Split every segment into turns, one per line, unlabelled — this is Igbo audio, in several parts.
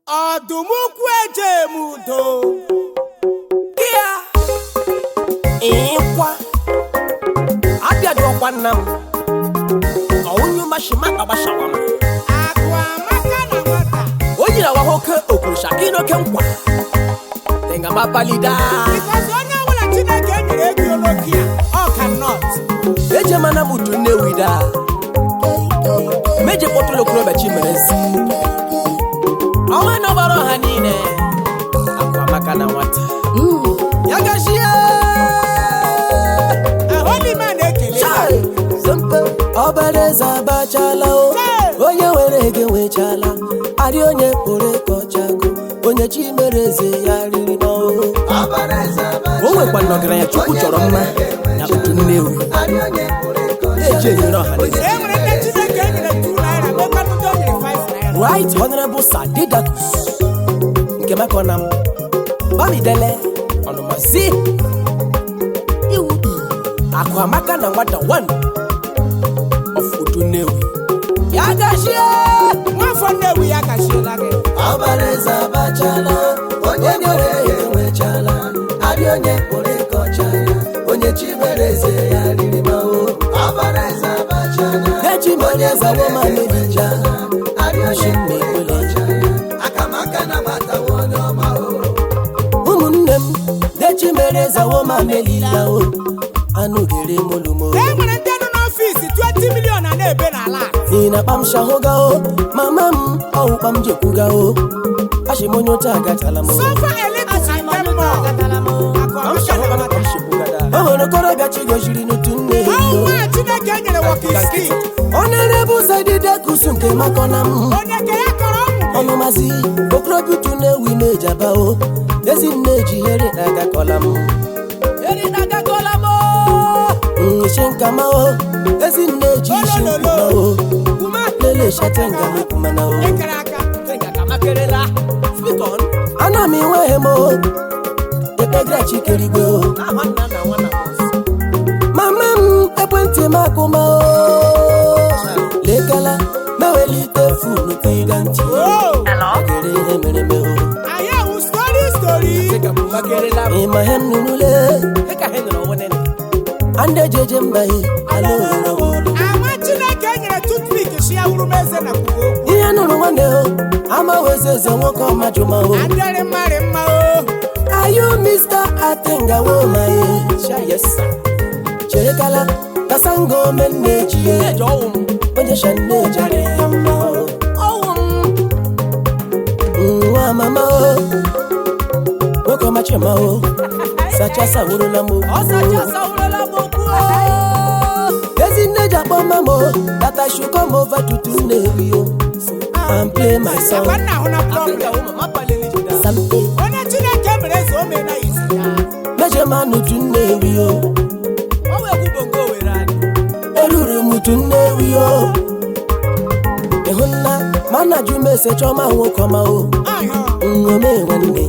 ọdụm ukwu ejem udo
Kia ịkwa abịadị ọkwa nna m ọwụnyu mashima agbashawa m
akụ amaka na nwata
o nyere awa oke okwurusha gị n'oke nkwa dịngama palida
bikọs onye ọbụla chineke nyere ego n'oke ya ọ ka nọt
eje mana m udu nnewi da meje kpọtụrụ okorobịa chimerezi ọnwa nọbara ọha niile akwa amaka na nwata ya gachie
ahụlima na-ekele ya
ọbara eze abachala o
Chai!
onye were ego enwechala arị onye pụrụ ịkọchago onye chi mere eze ya riri ma o
o nwekwa nọgaranya chukwu chọrọ mma na udu nnewi eji enyere ọha niile
e nwere ndị chineke nyere 2 naira mekwanụ ndị o nyere 5 naira
right honorable sir didakus nke mekọnam bamidele ọnụmazi iwu akụ amaka na nwata 1 of udu nnewi ya gachie
nwafọ nnewi ya gachiela gị
ọbara eze abachala onye were ego enwechala arị onye pụrụ ịkọcha ya onye chi mere eze ya riri ma o ọbara eze abachala echi mere eze wo ma merija arị onye pụrụ ịkọcha ya akamaka na nwata onye ọma o ụmụnne m dechi mere eze wo ma melila o anụ gere molumo
e nwere ndị nọ n'ọfịs 20 milion na na-ebe n'ala a.
ị na kpam shahụga o mama m ọwụkpa m jekwuga o achị m onye oche agatala m o.
sofa eletrik ndị mmụọ akụ amaka na nwata
o nwere okorobịa chi goziri n'otu nne ya
ọnwụ
o.
nwa chineke nyere wokiski
onere bụ sadidekusu nke makọna m
onye ke ya kọrọ ọnwụ
ọnụmazi okorobịa utu na-ewi na-ejaba o ezi nne ejihere agakọla m nshi nkama o ezi nne eji isi nkwuma o lele shatenga mekwumana o
ekere aka
ana m enweghị m o ekpegara chikerigbe o mama m ekwentị m akụma o lekala mewelite funu tiga ntị
o
gere ihe mere me o
anyị ahụ stori stori
ịma ihe m nụrụle ande jeje mbaghị ala owere
ama chineke nyere tutpik si ya wuru m eze na kwuo okwu
ihe nụrụ nwanne o amaghị eze eze nwoke ọmajụma o
adịrị mmarị mma o
ayu mr atengawo maye cherekala kasango menne jiye onye shanne jare ya mma o nwa mama o nwoke ọmachima o sachasa wurula m okwu ezi nne ji akpọ mama o that I should come over to Tunewi o and play my
akwa
song
nna ahụ na problem
something
onye chineke mere eze o mee na isi ya
mejemanụ Tunewi o eruru m Tunewi o ịhụnna mana jụ m ese chọma nwoke ọma o
ahụ
nnome nwanne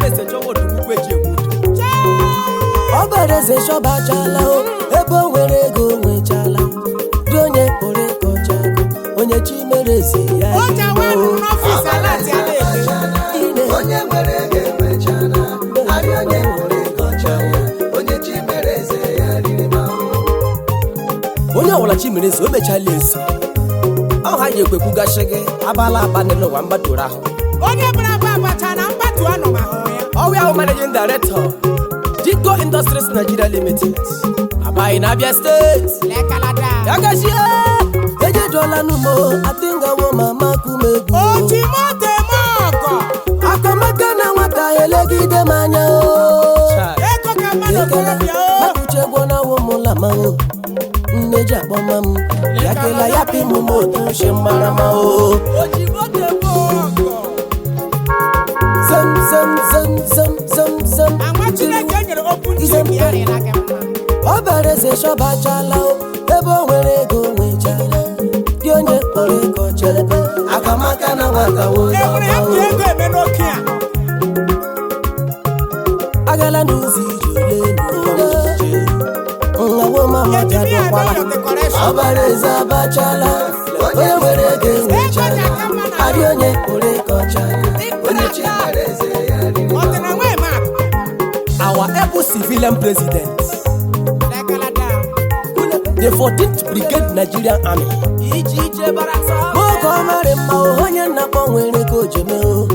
ọbara eze chọbachala o ebe o nwere ego o nwechala dị onye pụrụ ịkọcha ego onye chi mere eze ya
o ji awa
o.
rụrụ n'ọfịs alati a na-ebe
Ine.
onye nwere ego enwechana arị onye pụrụ ịkọcha ya onye chi mere eze ya riri ma
onye ọbụla chi mere eze o mechala ezi ọha ji ekwekwugachi gị abala aba n'elu ụwa mgbadoro ahụ
onye bara aba abacha na mgbatu anọ ma hụrụ ya
ọwụ ahụ managing director Jinko Industries Nigeria Limited abaghị na Abia steeti
lekalada
ya gachie
ejejuola n'umo atingawo mama kumegwu
o ji moto eme ọgọ
akamaka na nwata elegide m anya o
ego ka mmadụ okorobịa o
makuchegbonawo mụlama o nne ji akpọma m yakela ya pimụ m otu nshi mmarama o zem zem zem zem zem zem
ama chineke nyere okwu ntị ya rịla gị mma
ọbara eze chọbachala o ebe o nwere ego nwechala dị onye kpọrọ ego chelebe akamaka na nwata
e nwere ya ji ego eme n'oke a
agala n'ụzọ ije ole n'ụlọije nnawo mama
ejimi ya eme
jadụkwala
your decoration
ọbara eze abachala onye nwere ego enwechala adị onye pụrụ ịkọcha onye chi mere eze ya riri
Ọ dị na nwa eme akụ.
our able civilian president
Lekalada.
the 14th brigade nigerian army ije ije barasa
nwoke ọ marị mma o, onye nnakpọ nwere ka o ji mee o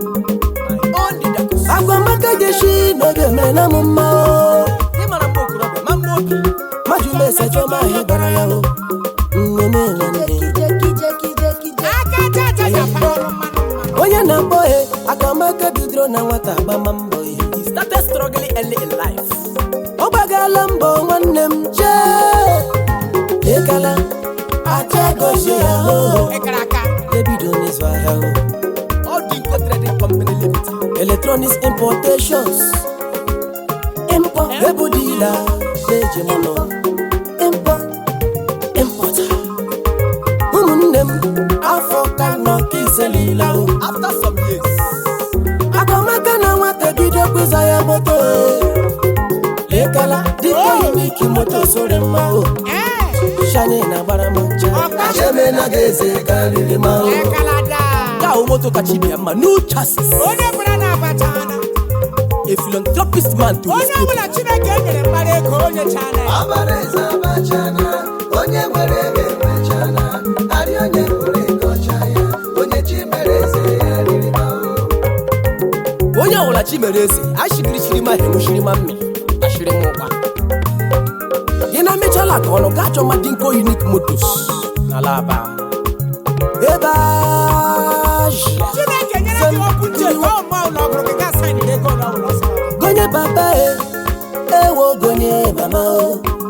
agwamaka jeshi n'oge mere na m mma o
ịmara mma okorobịa ma mma obi
maju mese chọma ahịa bara ya o nnome nwanne
Aka aja aja ya para ọrụ mmanụ mmanụ.
onye na-akpọ he akamaka bidoro na nwata agbama mbọ ya
he started struggling early in life
ọ gbagala mbọ nwanne m jee lekala aja gozie ya o
Ekere aka.
ebido n'izu ahịa o
all dinko trading company limited
electronics importations import ebu dila na-eji mụnụ import importer ụmụnne m afọ ka nọ ka iselila o
after some years
akamaka na nwata bido kụza ya moto lekala dịka uniki moto sore mma o
Ee.
shani na gbara m ncha
Ọkwa.
achemena ga-eze karịrị ma o
Lekalada.
ka ahụ moto kacha ibe ya mma no chassis
Onye bụrụ na abacha ana.
a philanthropist man to his
Onye
people
ọbụla Chineke nyere mmadụ ego onye chana ya.
ọbara eze abachana onye nwere ego enwechana arị onye nwere ego ọcha ya onye chi mere eze ya riri ma o
onye ọbụla chi mere eze ashigirichiri ma hemuchiri ma mmi ashiri m ụkwa gị na mechala ka ọnụ gaa chọma dinko unique motos n'ala aba ebe azia
Chineke nyere gị okwu nche ka ọ ma ụlọ ọgụrụ gị gaa saịnị ego ụlọ ụlọ sọ.
gonye papa e ewo gonye mama o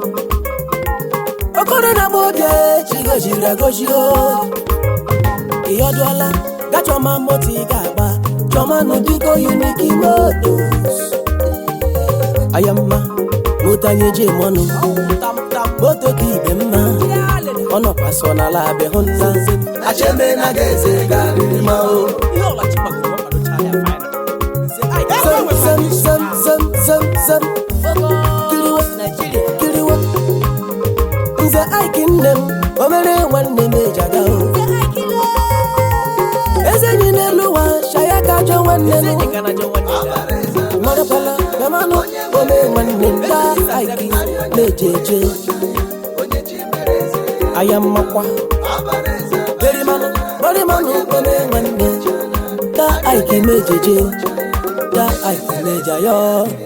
okoro na gbode chigoziri agozi o ịyọdụọla gachọma moto ị ga-agba chọma n'ụdịgo uniki motos ayamma moto anyị eji mọnụ
tamtam
moto ka ibe mma ọ nọkwa so n'ala abịa hụ nna achemena ga-eze garịrị ma o
ihe ọbụla chi gbagoro ọ kwadochaa ya fina
zem zem zem zem zem zem kiriwa kiriwa nze aiki nne m o mere nwanne m ejaga o eze enyi n'elu ụwa shaya ka ajọ nwanne m
enyi ga na jọ nwanne ya
marakwala gamanụ ome nwanne m ga aiki na-eje eje aya mmakwa berimanụ berimanụ ome nwanne ga aiki na-ejeje ga aiki na-eja ya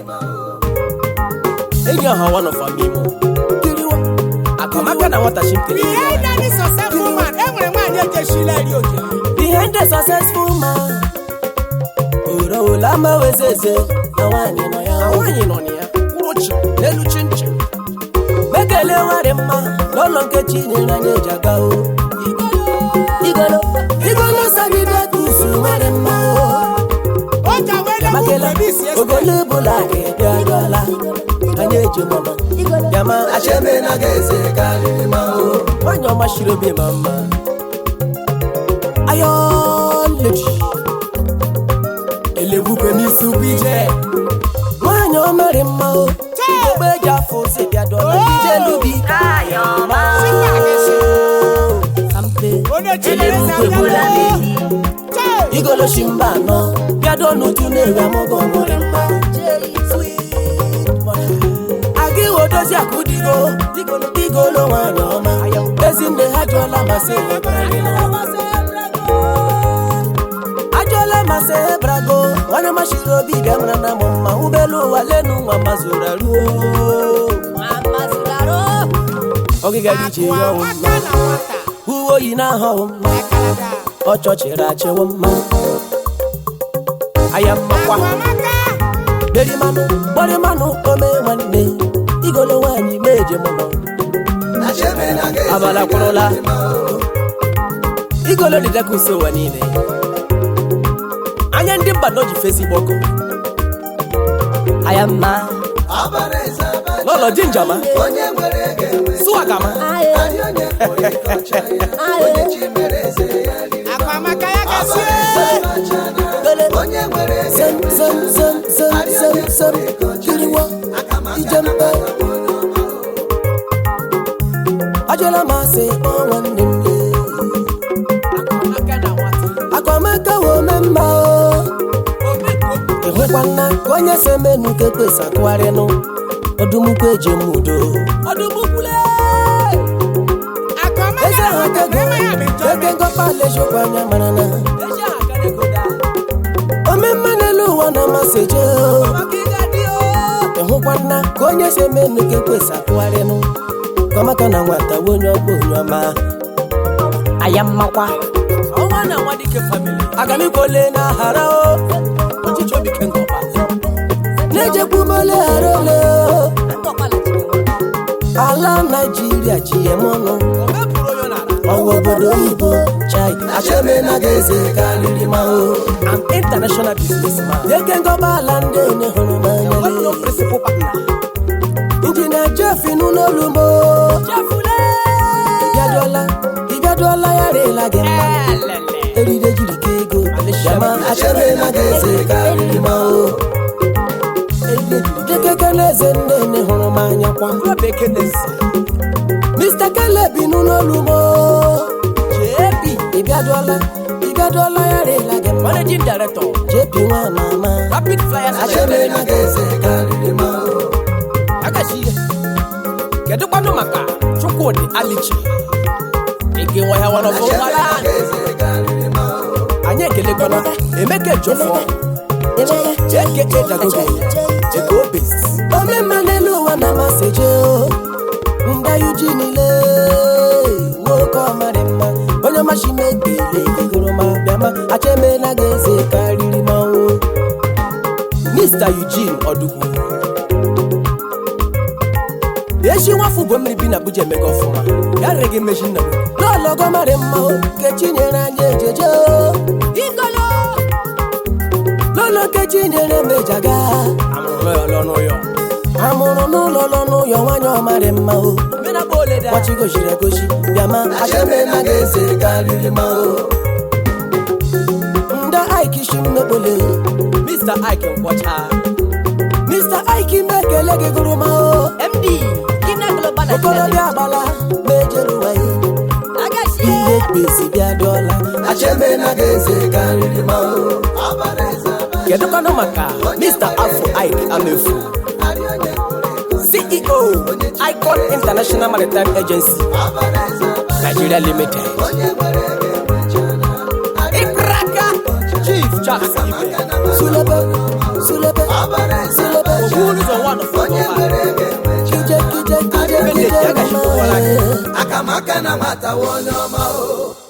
enyi ọha one of our mimo
kiriwa
akamaka na nwata chimpere
Ihe ịdani successful man, e nwere nwaanyị ejeshila eri oke.
behind the successful man oro ụla mawezeze na nwaanyị nọ ya
na nwaanyị nọ na ya kwụrụ chi n'elu chinchin
mekele nwarị mma n'ụlọ nke chinyere anyị eji aga o igolo igolo sagide tusu nwarị mma o
O ji awele bụ
makela
bebi si esi.
ogolo bụla ga-ebi agala anyị eji mọnọ yama achemena ga-eze karịrị ma o
nwaanyị ọma shiri obi ma mma
ayọ ledi
elebube n'isi ukwu ije
nwaanyị ọ marị mma o ogbe eji afọ ozi bịa dọla ije lubi
Sikwa agịsị.
kampe
Onye Chineke na-abịa Chee.
igoloshi mba anọ bịado n'uju na-eri amụgọ nwere mma aga iwe dozi akụ digo igolo nwanyị ọma ezinne ha jụọla masị ajụọla masị ebrago nwanne machiri obi bịa mara na mụ mma ụgbọelu ụwa lenu nwa mazuru aruo ọgịga dị iche ya ọwụ mma
Aka na nwata.
uwe oyi na-ahọwụ mma
Lekalada.
ọchọchịrị achịwụ mma aya mmakwa
Akwamaka.
berimanụ gbarimanụ ome nwanne igolo nwaanyị meje mụnọ abala kwụrụla
igolo dị dịka uso ụwa niile anya ndị mba nọ ji fesi gbọkọ
aya mma
n'ụlọ ji njama sụagama
Akwamaka ya gasị.
gole zem zem zem zem zem zem kiriwa ijembe ajụla masị kpọ nwanne m lee
akamaka na nwata
akwamaka wome mma o
hụkwa nna ka onye si emenu ka ekwesị akụgharịnụ ọdụmukwu eji eme udo ọdụmukwule eze ha kego eke ngọpa alejokwa anya mara na omemme n'elu ụwa na amasị je ịhụkwa nna ka onye si emenu ka ekwesị akụgharịnụ kọmaka na nwata nwe onye ọkpọ onye ọma aya mmakwa ọnwa na nwa dike famili agamikole na hara o ọchịchị obi kengọpa na-ejekwumole hara ole o ala naijiria ji eme ọnụ ọwa obodo oyibo chai
achemena ga-eze karịrị ma o
an international businessman eke ngọba ala ndị onye hụrụ n'anya injinia jeff n'ụlọolugbo ịbịaduola ịbịaduola ya rịla gị mma eride jiri ka ego yama
achemena ga-eze karịrị ma o
ekeke na eze ndị onye hụrụ m anya kwa mr kelebi n'ụlọolugbo jp ịbịaduola ịbịaduola ya rịla gị mma managing director jp nwa mama rapid flyers
achemena ga-eze karịrị ma o
agachi kedu kwanụ maka chukwudị alichi ike nwa ya
achemena
wanọbụwara
ga-eze karịrị ma o
anyị ekelekwana emeka ejofọ eke edagogo ego obis omemma n'elu ụwa na amasị je nda yuji niile nwoke ọmarị mma onye ọmachi mebile goro ma bịama achemena ga-eze karịrị manwụ mr eugene ọdụgwu echi nwafọ ugbo mmiri bi na abuja emega ọfụma ya rere gị mmechi nna m n'ọlọgọ marị mma o kechi nyere anyị ejeje o igolo lọlọ kechi nyere m ejaga amụrụ n'ụlọ lọnụ ụyọ nwanyị ọmarị mma o gbachigoziri egozi bịama
achemena ga-eze karịrị ma o
nda ike isi mmekpole mr ike nkwọcha mr ike ime ekele gị gụrụ ma o md okorobịa agbala ma ejeruwa ya ihe kpezi bịa dụọla
achemena ga-eze karịrị ma o ọbara eze aba
kedu kwanụ maka mr afro ike amefu ceo icon international maritime agency
ọbara eze aba
nigeria limited
onye nwere ego enwechala
ikraka chief charles ibe
sulebe sulebe ọbara eze aba
oburuzo one of
onye
our
nwere ego enwechala
kije kije kije kije mama
akamaka na nwata nwa onye ọma o